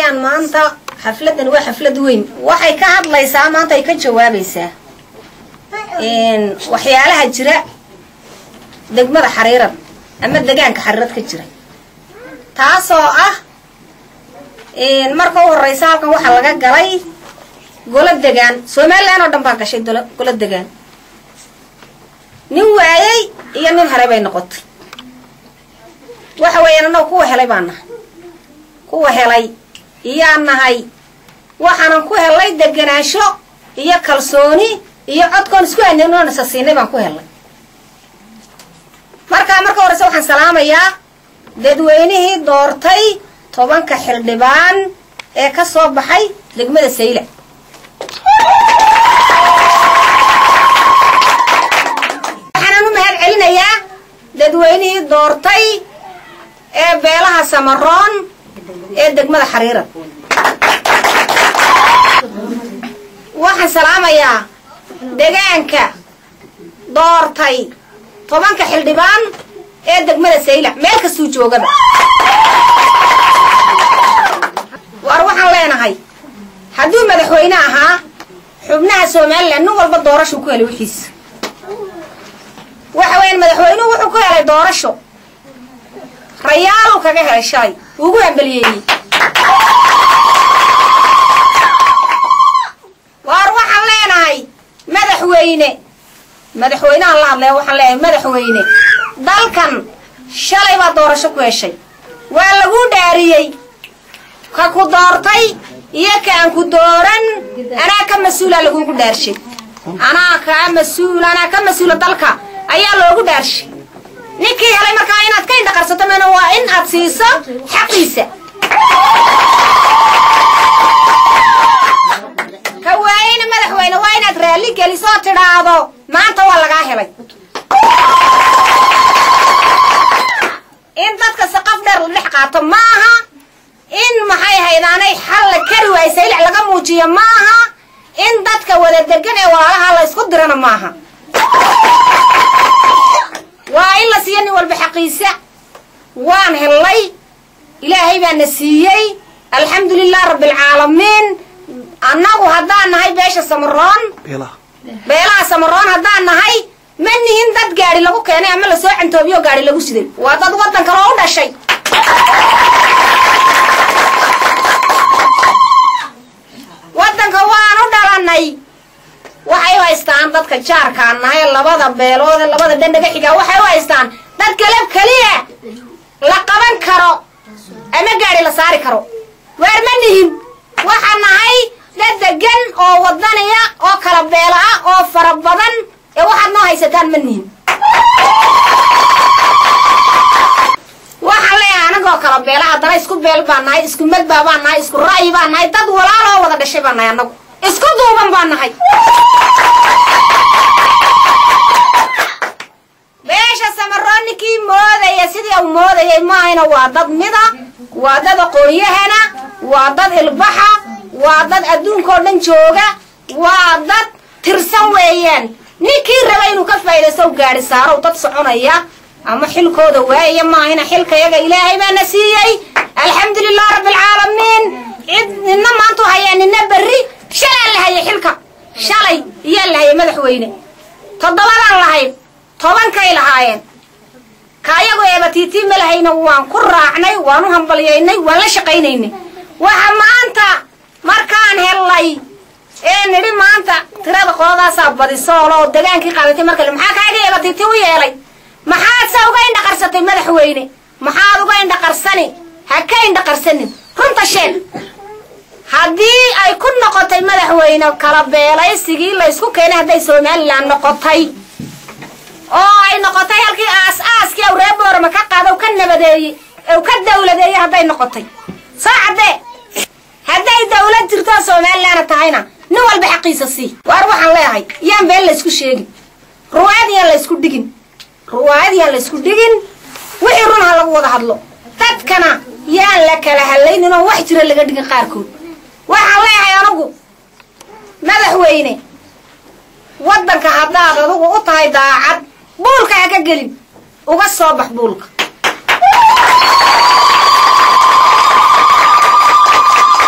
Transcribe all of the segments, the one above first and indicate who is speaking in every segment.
Speaker 1: weeyaan maanta xafladan waa xaflad weyn waxay ka hadlaysaa maanta ay ka jawaabaysaa waxyaalaha jira degmada xariirad ama degaanka xariirad ka jira taasoo ah marka u horeysa halkan waxaa laga galay golo degaan somalilan oo dhan baa gashay golo degaan nin waayey iyo nin helay bay noqotay waxa weeyaan annaga kuwa helay baa nahay kuwa helay iyaa nahay waxaanan ku helay deganaansho iyo kalsooni iyo codkoon isku aaninoon isa siinay baan ku helay markaa marka horeyse waxaan salaamayaa dadweynihii doortay tobanka xildhibaan ee ka soo baxay degmada sayla waxaanan u mahad celinayaa dadweynihii doortay ee beelaha samaroon ee degmada xariirad waxaan salaamayaa degaanka doortay tobanka xildhibaan ee degmada saylac meel kastuu joogaba waar waxaan leenahay hadduu madaxweyne ahaa xubnaha somalilan nin walba doorashuu ku helay wixiisa waxa weeyaan madaxweynuhu wuxuu ku helay doorasho rayaaluu kaga helay shalay ugu hambaliyeeyey waar waxaan leenahay madaxweyne madaxweynehan la hadlaya waxaan leenahay madaxweyne dalkan shalay baa doorasho ku heshay waa lagu dhaariyey ka ku doortay iyo ka aan ku dooran anaa ka mas-uula lagugu dhaarshay anaa kaa mas-uul anaa ka mas-uula dalka ayaa loogu dhaarshay ninkii helay markaa inaad ka indhaqarsato mana waa in aad siiso xaqiisa ka waayeyna madaxweyne waa inaad raalli geliso oo tidhaahdo maanta waa lagaa helay in dadka saqaf dheer la dhex qaato maaha in maxay haydaanay xal la kari waayo saylac laga muujiyo maaha in dadka wada degan ee walaalaha la isku dirana maaha waa in la siiyo nin walba xaqiisa waan hellay ilaahay baa na siiyey alxamdu lilah rabbialcaalamiin annagu haddaan nahay beesha samaroon beelaha samaroon haddaan nahay ma nihin dad gaadhi lagu keenay ama lasoo cantoobiyo gaadhi lagu siday waa dad waddan kaloo u dhashay waddanka waan u dhalannay waxay u haystaan dadka jaarkaan nahay labada beelood ee labada dhandhaga xigaa waxay u haystaan dad galab keliya la qaban karo ama gaadhi la saari karo waar ma nihin waxaa nahay dad degan oo wadaniya oo kala beela ah oo fara badan ee waxaad noo haysataan ma nihin waxaan leeyahay anagoo kala beela haddana isku beel baan nahay isku madbaa baan nahay isku ra'yi baan nahay dad walaaloo wada dhashay baan nahay annagu isku duuban baan nahay beesha samaroon ninkii moodaya sidii uu moodayay maahayna waa dad mida waa dad aqoon-yahana waa dad ilbaxa waa dad adduunkao dhan jooga waa dad tirsan weeyaan ninkii raba inuu ka faa'iidaysto gaadhi saarow dad soconaya ama xilkooda waayaya maahayna xilkayaga ilaahay baana siiyey alxamdulilah rabbialcaalamiin cid nina maantu hayaa nina berri shalaa la hayay xilka shalay iyaa la hayay madaxweyne toddobadaan lahayn tobankay lahaayeen ka ayagu eebatiitii ma lahayna waan ku raacnay waan u hambalyaynay waan la shaqaynaynay waxa maanta markaan hellay ee nidhi maanta tirada qoladaasaa badisoolo oo degaankii qaadatay markale maxaa kaaga eebatiiti u yeelay maxaad se uga indhaqarsatay madaxweyne maxaad uga indhaqarsani ha ka indhaqarsanin runta sheeg haddii ay ku noqotay madaxweyne kala beelaysigii laysku keenay hadday somalilan noqotay oo ay noqotay halkii aas-aaskii aw ree boorama ka qaada u ka nabadeeyey u ka dawladeeyey hadday noqotay soo caddee hadday dawlad jirtoo somalilanna tahayna nin walba xaqiisa sii waar waxaan leeyahay yaan been laysku sheegin ruwaayad yaan laysku dhigin ruwaayad yaan laysku dhigin wixii run ha lagu wada hadlo dadkana yaan la kala hadlaynin oo wax jira laga dhigin qaarkood waxaan leeyahay anugu madaxweyne waddanka haddaad adugu u tahay daacad buulka ha ka gelin uga soo bax buulka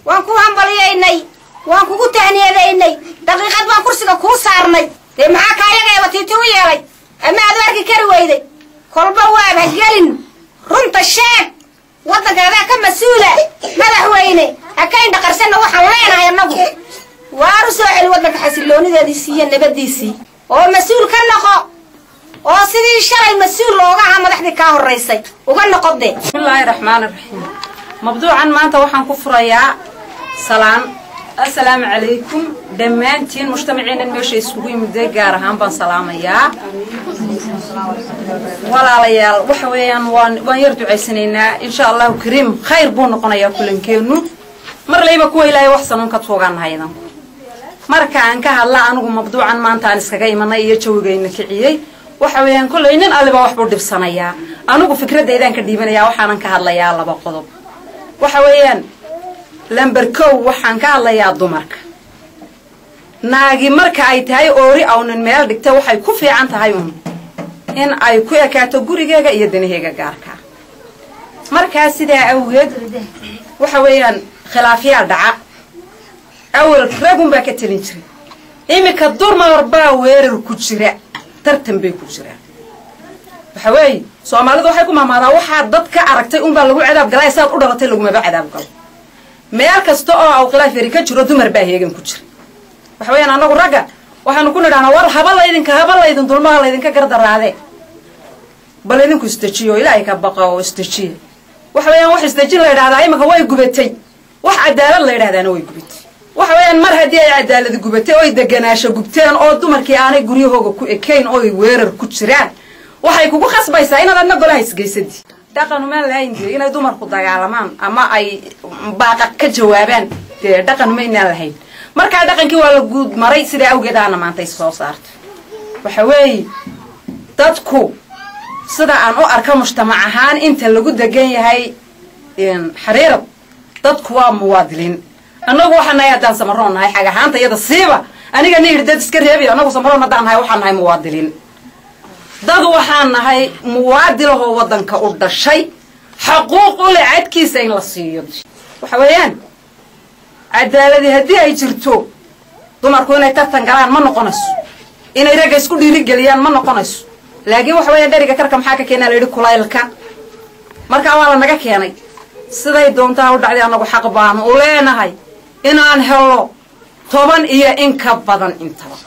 Speaker 1: waan ku hambaliyaynay waan kugu tahniyadaynay daqiiqad baan kursiga kuu saarnay dee maxaa kaayageeba tiiti u yeelay ama aad u arki kari weyday kolba waab ha gelin runta sheeg waddankaadaa ka mas-uula madaxweyne hakayn dhaqarsanna waxaan leenahay annagu waaru soo celi waddanka xasilloonideediisii iyo nabaddiisii oo mas-uul ka noqo oo sidii shalay mas-uul looga ahaa madaxdii kaa horraysay uga noqodee
Speaker 2: bismillaahi raxmaani raxiim mabduucan maanta waxaan ku furayaa salaan assalaamu calaykum dhammaantiin mujtamaciinan meesha iskugu yimiday gaar ahaan baan salaamayaa walaalayaal waxa weeyaan waan waan yar ducaysanaynaa insha allahu kariim khayr buu noqonayaa kulankeennu mar layba kuwa ilaahay wax sanuun ka tuuganahaydan marka aan ka hadla anigu mabduucan maanta aan iskaga imanay iyo jawigayna kiciyey waxa weeyaan kollay nin aliba waxbuu dhibsanayaa anigu fikradeydaan ka dhiibanayaa waxaanan ka hadlayaa laba qodob waxa weeyaan lamber kow waxaan ka hadlayaa dumarka naagi marka ay tahay oori awnan meel dhigta waxay ku fiican tahay un in ay ku ekaato gurigeega iyo danaheega gaarkaa markaa sidaa awgeed waxa weeyaan khilaafyaa dhaca awal ragun baa ka telin jiray iminka dumar baa weerar ku jira tartan bay ku jiraan waxa weeye soomaalidu waxay ku maamaadaa waxaa dad ka aragtay unbaa lagu cadaab galaa saad u dhalatay lagumaba cadaab galo meel kasta oo aw khilaaf yari ka jiro dumar baa heegan ku jira waxa weeyaan annagu ragga waxaanu ku nidhahnaa war haba laydinka haba laydin dulmaha laydinka gardaraade bal idinku isdejiyo ilaahay ka baqa oo isdejiya waxa weeyaan wax isdejin la yidhahdaa iminka way gubatay wax cadaalad la yidhahdaana way gubatay waxa weeyaan mar haddii ay cadaalad gubatay oy deganaasho gubteen oo dumarkii aanay guryahooga ku ekayn oy weerar ku jiraan waxay kugu khasbaysaa inaad adna golaha isgeysadi dhaqanumaan lahayn dee inay dumarku dagaalamaan ama ay baaqa ka jawaabaan dee dhaqanuma inaan lahayn markaa dhaqankii waa la guud maray sidaa awgeed aana maanta is soo saartay waxa weeye dadku sida aan u arka mujtamac ahaan inta lagu degan yahay xariirad dadku waa muwaadiliin annagu waxaa nahay haddaan samaroon nahay xag ahaanta iyada siiba aniga ni dad iska reebi annagu samaroon haddaan nahay waxaan nahay muwaadiliin dad waxaan nahay muwaadilahoo waddanka u dhashay xaquuq u leh cadkiisa in la siiyo waxa weeyaan cadaaladi haddii ay jirto dumarku inay tartan galaan ma noqonayso inay ragga isku dhiirigeliyaan ma noqonayso laakiin waxa weeyaan dheriga karka maxaa ka keenaa la yidhi kulaylka markaa waa la naga keenay siday doontaa u dhacday annagu xaq baanu u leenahay inaan helo toban iyo in ka badan intaba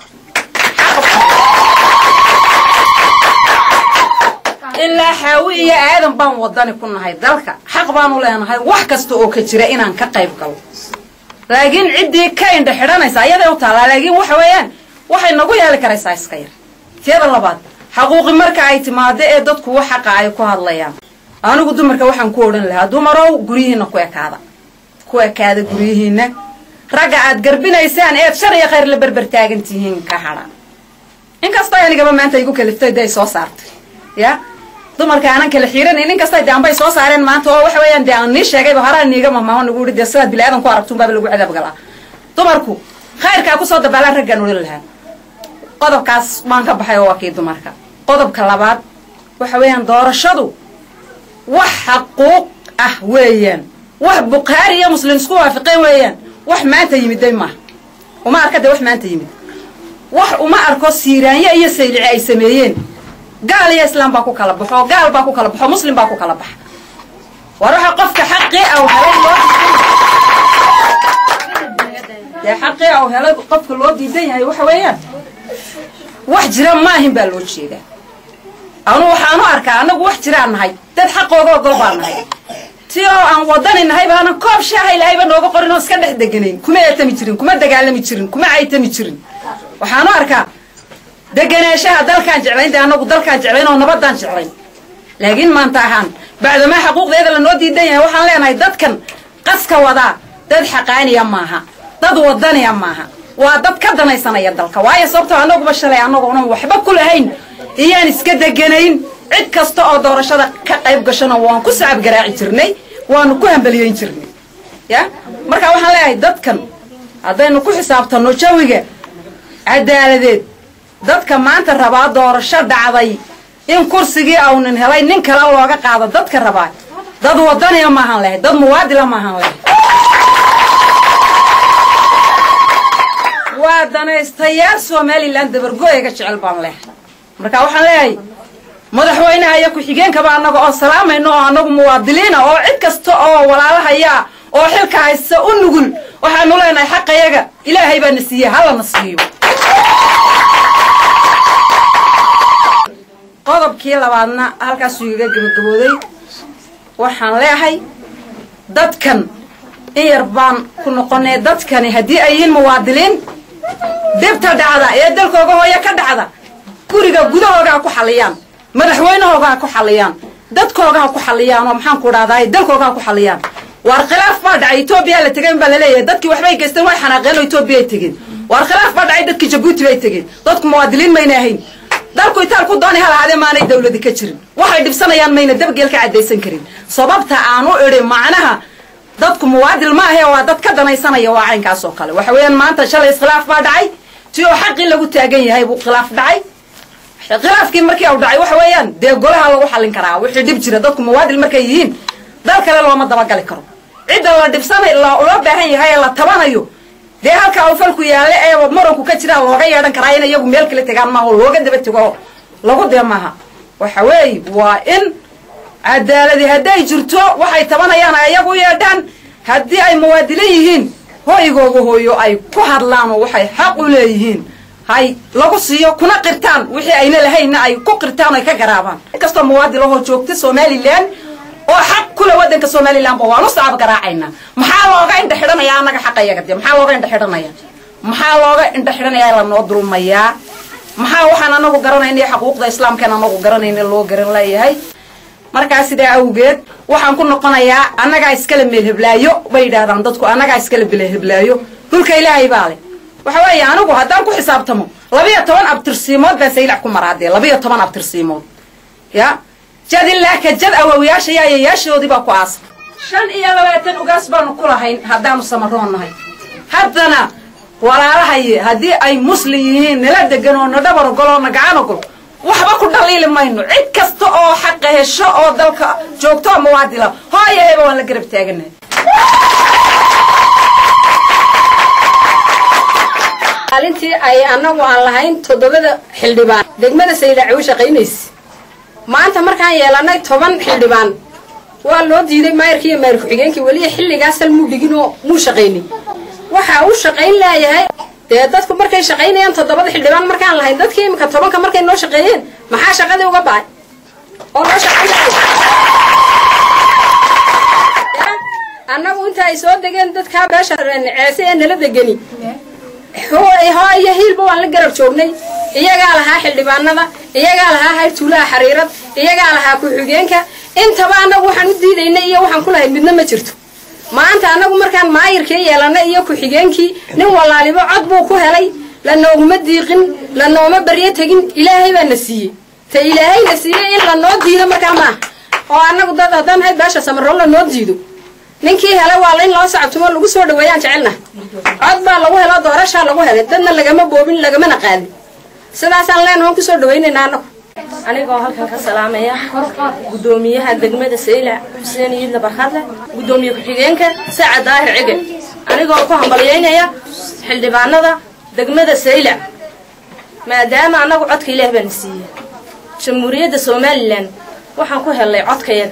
Speaker 2: ilaa xaawi iyo aadan baan wadani ku nahay dalka xaq baanu leenahay wax kasta oo ka jira inaan ka qayb galo laakiin ciddii ka indha xidhanaysa ayaday u taallaa laakiin waxa weeyaan waxay nagu yeeli karaysaa iska yar tiyada labaad xaquuqi marka ay timaado ee dadku wax xaqa ay ku hadlayaan anigu dumarka waxaan ku odhan lahaa dumarow guryihiinna ku ekaada ku ekaada guryihiinna ragga aad garbinaysaan eed shar iyo khayr la berber taagan tihiin ka hadha inkastoo anigaba maanta igu kaliftay dee ay soo saartay ya dumarka aanan kala xiiran in kasta de anbay soo saareen maanta oo waxa weeyaan dee aan nii sheegayba horaa niiga mahmaaho nagu ihi dee sidaad bili aadan ku aragtuun baaba lagu cadaab galaa dumarku khayrkaa kusoo dabaalaan raggaan odhan lahaa qodobkaas waan ka baxay oo waa kii dumarka qodobka labaad waxa weeyaan doorashadu wax xaquuq ah weeyaan wax bukhaari iyo muslim isku waafiqeen weeyaan wax maanta yimiday maaha uma arka dee wax maanta yimid wax uma arko siiraanyo iyo saylici ay sameeyeen gaal iyo islaam baa ku kala baxo gaal baa ku kala baxo muslim baa ku kala baxa war waxa qofka xaqii aw helay loo dee xaqii aw helay qofka loo diidan yahay waxa weeyaan wax jira maahin baa loo jeedaa anu waxaanu arkaa annagu wax jiraan nahay dad xaqooga ogol baan nahay ti oo aan wadani nahay baanan koob shaaha ilaahayba nooga qorin oo iska dhex deganayn kuma eetami jirin kuma dagaalami jirin kuma caytami jirin waxaanu arkaa deganaanshaha dalkaan jeclayn dee annagu dalkaan jeclayn oo nabadaan jeclayn laakiin maanta ahaan bacdamaa xaquuqdeeda lanoo diidan yahay waxaan leenahay dadkan qaska wadaa dad xaqaaniya maaha dad wadaniya maaha waa dad ka danaysanaya dalka waayo sababtoo annaguba shalay annagoonan waxba ku lahayn iyaan iska deganayn cid kasta oo doorashada ka qayb gashana waan ku sacab garaaci jirnay waanu ku hambaliyeyn jirnay ya marka waxaan leeyahay dadkan haddaynu ku xisaabtanno jawiga cadaaladeed dadka maanta rabaa doorasho dhacday in kursigii awnin helay nin kale looga qaado dadka rabaa dad wadaniya maahan lehay dad muwaadila maahan lehay waa danaystayaal somalilan dabargo-eyga jecel baan leehay marka waxaan leeyahay madaxweynaha iyo ku-xigeenkaba annaga oo salaamayno oo annagu muwaadiliina oo cid kasta oo walaalahayaa oo xilka haysta u nugul waxaanu leenahay xaqayaga ilaahay baa na siiyey hallana siiyo qodobkii labaadna halkaasuu igaga gabagabooday waxaan leehay dadkan in yar baan ku noqonay dadkani haddii ay yihiin muwaadiliin dibta dhacda ee dalkooga hooyo ka dhacda guriga gudahooga ha ku xalliyaan madaxweynahooga ha ku xalliyaan dadkooga ha ku xalliyaan oo maxaan ku dhahdaay dalkooga ha ku xalliyaan waar khilaaf baa dhacay etoobiya la tegeen baa laleeyahay dadkii waxbay geysteen way xanaaqeen oo etoobiya ay tegeen waar khilaaf baa dhacay dadkii jabuuti bay tegeen dadku muwaadiliin mayna ahayn dalku itaal ku doonay hal ahaadee maanay dawladi ka jirin waxay dhibsanayaan mayna dabgeel ka caddaysan karin sababta aan u idhi macnaha dadku muwaadil ma ahe waa dad ka danaysanaya waa caynkaas oo kale waxa weeyaan maanta shalay iskhilaaf baa dhacay si oo xaqii lagu taagan yahay buu khilaaf dhacay khilaafkii markii uu dhacay waxa weeyaan dee golaha lagu xallin karaa wixii dhib jira dadku muwaadil markay yihiin dal kale looma dabagali karo cidda la dhibsanay loo baahan yahay ee la tabanayo dee halka uu falku yaalle ee muranku ka jiraa looga yeedhan karaa in iyagu meel kala tegaan maaha oo looga daba tego lagu dee maaha waxa weeye waa in cadaaladi hadday jirto waxay tabanayaan ay iyagu yeedhaan haddii ay muwaadilin yihiin hoygooga hooyo ay ku hadlaan oo waxay xaq u leeyihiin hay lagu siiyo kuna qirtaan wixii ayna lahaynna ay ku qirtaan ay ka garaabaan inkastoo muwaadil ahoo joogta somalilan oo xaq kule waddanka somalilanba waanu sacab garaacaynaa maxaa looga indha xidhanayaa annaga xaqayaga dee maxaa looga indha xidhanaya maxaa looga indha xidhanayaa lanoo dulmayaa maxaa waxaan anagu garanayna xaquuqda islaamkaan anagu garanayna loo garan leeyahay markaa sidaa awgeed waxaan ku noqonayaa annagaa iskala meel heblaayo bay yidhaahdaan dadku annagaa iskala bele heblaayo dhulka ilaahay baa leh waxa weeye anigu haddaan ku xisaabtamo labiyo toban abtirsiimood baan saylac ku maraadee labiyo toban abtirsiimood ya jad ilaa ka jad awowiyaasha yaayayaashoodii baa ku aasa shan iyo labaatan ugaas baanu ku lahayn haddaanu samaroon nahay haddana walaalahaye haddii ay muslim yihiin nala degan oo na dhabar ogol oo na gacan ogol waxba ku dhaliili mayno cid kasta oo xaqa hesho oo dalka joogto oo muwaadila hooyaheba waan la garab taaganahay
Speaker 3: maalintii ay annagu aan lahayn toddobada xildhibaan degmada saylaci u shaqaynaysa maanta markaan yeelanay toban xildhibaan waa loo diiday maayarkii iyo maayar ku-xigeenkii weliya xilligaasal muu dhigin oo muu shaqaynin waxaa u shaqayn leeyahay dee dadku markay shaqaynayaan toddobada xildhibaan markaan lahayn dadkii iminka tobanka markay noo shaqeeyeen maxaa shaqadii uga ba'ay oo noo shaqayn annagu inta ay soo degeen dadkaa beesha ceese ee nala degani hooyo hiilba waan la garab joognay iyagaa lahaa xildhibaanada iyagaa lahaa hayrtuulaha xariirad iyagaa lahaa ku-xigeenka intaba annagu waxaan u diidaynay iyo waxaan ku lahayd midna ma jirto maanta annagu markaan maayirkii yeelanay iyo ku-xigeenkii nin walaalibo cod buu ku helay lanooguma diiqin lanooma baryo tegin ilaahay baa na siiyey ta ilaahay na siiyey in lanoo diido markaa maaha oo annagu dad haddaan hayd beesha samarro lanoo diido ninkii helay waa in loo sacabtumo lagu soo dhaweeyaan jecelna cod baa lagu helo doorashaa lagu helay dadna lagama boobin lagamana qaadin sidaasaan leenahoon kusoo dhawaynaynaa annagu
Speaker 4: anigoo halkan ka salaamaya guddoomiyaha degmada saylac xuseen iidla barkadle guddoomiye ku-xigeenka sacad daahir cige anigoo ku hambalyaynaya xildhibaanada degmada saylac maadaama annagu codka ilaah baana siiye jamhuuriyadda somalilan waxaan ku helnay codkayaga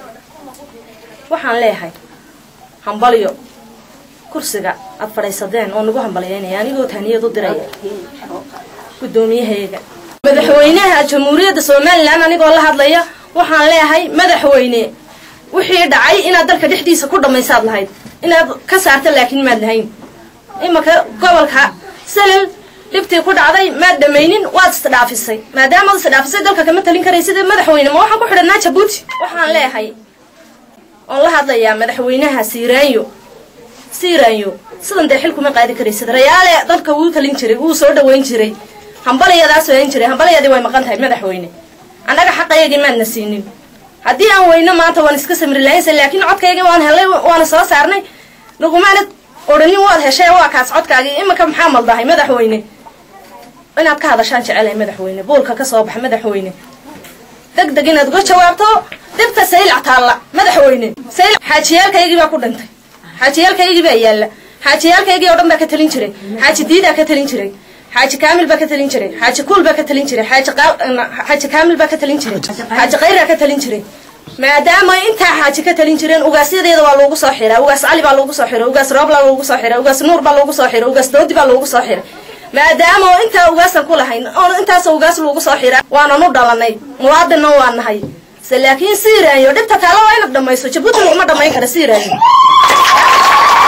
Speaker 4: waxaan leeyahay hambalyo kursiga aad fadhaysadeen oo nagu hambalyaynaya anigoo tahniyad u diraya guddoomiyahayga madaxweynaha jamhuuriyadda somalilan anigoo la hadlaya waxaan leeyahay madaxweyne wixii dhacay inaad dalka dhexdiisa ku dhammaysaad lahayd inaad ka saarta laakiin maad lahayn imanka gobolka salel dhibtii ku dhacday maad dhamaynin waad isdhaafisay maadaamaad isdhaafisay dalka kama talin karaysid madaxweyne ma waxaan ku xidhanaa jabuuti waxaan leeyahay oon la hadlayaa madaxweynaha siiraanyo siiraanyo sidan dee xil kuma qaadi karaysid rayaale dadka wuu talin jiray wuu soo dhaweyn jiray hambalyadaas ohan jiray hambalyadii way maqan tahay madaxweyne annaga xaqayagii maadna siinin haddii aan weyno maanta waan iska samri lahaynsa laakiin codkaygii waan helay waana soo saarnay nagumaana odhanin waad heshay waa kaas codkaagii iminka maxaa maldahay madaxweyne inaad ka hadashaan jecelahay madaxweyne buulka ka soo baxa madaxweyne deg deg inaad uga jawaabto dhibta saylac taalla madaxweyne saylac xaajiyaalkaygii baa ku dhintay xaajiyaalkaygii baa yaalla xaajiyaalkaygii oo dhan baa ka talin jiray xaaji diidaa ka talin jiray xaaji kaamil baa ka talin jiray xaaji kuul baa ka talin jiray xaaji xaaji kaamil baa ka talin jiray xaaji khayraa ka talin jiray maadaama intaa xaaji ka talin jireen ugaasyadeeda waa loogu soo xiraa ugaas cali baa loogu soo xiray ugaas roobla loogu soo xiray ugaas nuur baa loogu soo xiray ugaas doodi baa loogu soo xiray maadaama oo intaa ugaasan ku lahayn oo intaas ugaas loogu soo xiraa waanan u dhalanay muwaadinna waa nahay se laakiin siiraayo dhibta taalo waa inad dhamayso jabuuti laguma dhamayn kara siiraayo